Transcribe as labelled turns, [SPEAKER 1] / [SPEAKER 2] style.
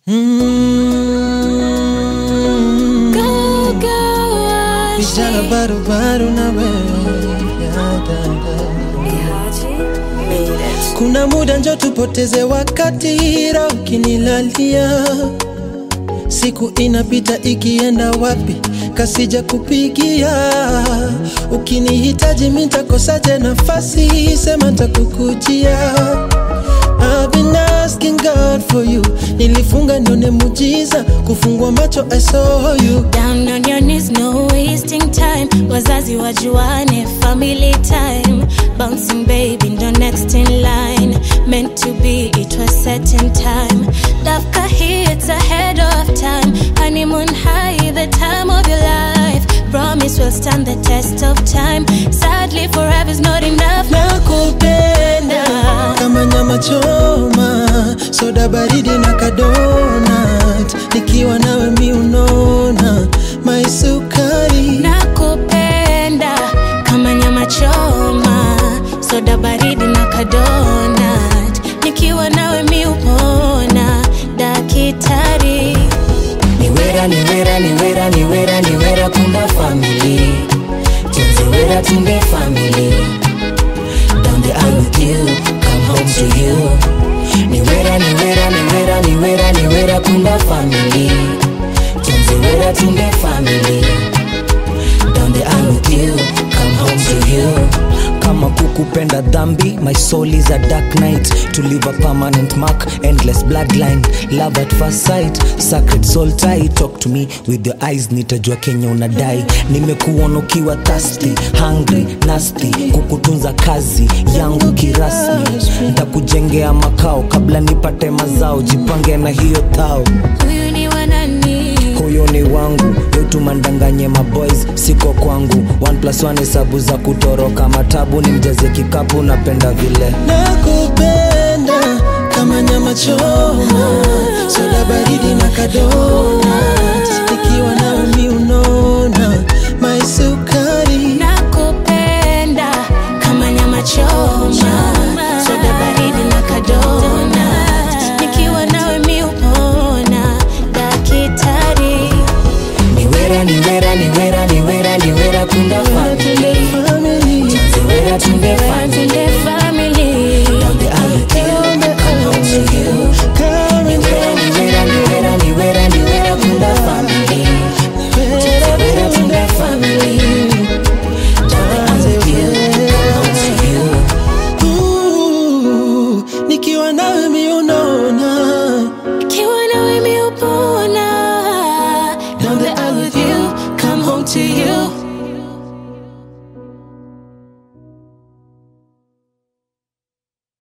[SPEAKER 1] Mm.
[SPEAKER 2] Go, go,
[SPEAKER 1] Vijana
[SPEAKER 2] Ashley.
[SPEAKER 1] barubaru na wewe ya dada. Kuna muda njo tupoteze wakati, roho ukinilalia, siku inapita ikienda wapi, kasija kupigia. Ukinihitaji mi ntakosaje nafasi, sema ntakukujia. I've been asking God for you, nilifunga nione mujiza, kufungua macho I saw you.
[SPEAKER 2] Down on your knees, no wasting time. Wazazi wajuane, family time. Bouncing baby, ndo next in line. Meant to be, it was set in time. Dafka hits ahead of time. Honeymoon high, the time of your life. Promise will stand the test of time. Sadly, forever's not enough.
[SPEAKER 1] nakupenda kama nyama choma, soda baridi na kadonat, nikiwa nawe mi unona maisukari
[SPEAKER 2] nakupenda kama nyama choma soda baridi na kadonat nikiwa nawe mi upona dakitari
[SPEAKER 3] niwera niwera niwera niwera niwera kumba family tunziwera tumbe family down the aisle with you come home to you niwera niwera niwera niwera niwera kumba family tunziwera tumbe family down the aisle with you come home to you kama kukupenda dhambi my soul is a dark night to leave a permanent mark endless bloodline love at first sight sacred soul tie talk to me with your eyes nitajua kenya unadai nimekuona ukiwa thirsty hungry nasty kukutunza kazi yangu kirasmi ntakujengea makao kabla nipate mazao jipange na hiyo thao
[SPEAKER 2] huyu ni wanani
[SPEAKER 3] huyo ni wangu yotumandanganye maboys siko kwangu one plus one hesabu za kutoroka matabu ni mjaze kikapu napenda vile
[SPEAKER 1] nakupenda kama nyama choma, soda baridi na kadonat, nikiwa nawe mi unona maisukari
[SPEAKER 2] nakupenda kama nyama choma soda baridi na kadonat nikiwa nawe mi upona dakitari
[SPEAKER 3] niwera niwera niwera